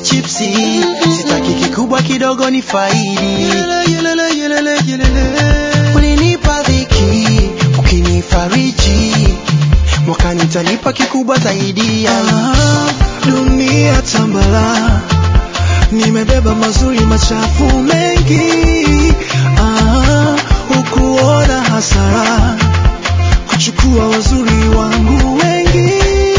chipsi sitaki kikubwa kidogo ni faidi ulinipa dhiki ukinifariji mwakani tanipa kikubwa zaidi ya dunia tambala nimebeba mazuri machafu mengi ah, hukuona hasara kuchukua wazuri wangu wengi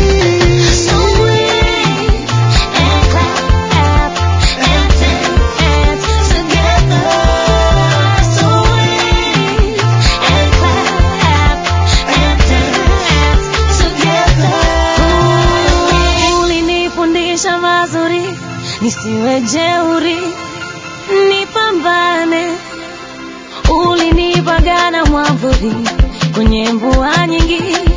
Ulinifundisha mazuri, nisiwe jeuri, nipambane. Ulinipagana mwavuli kwenye mvua nyingi,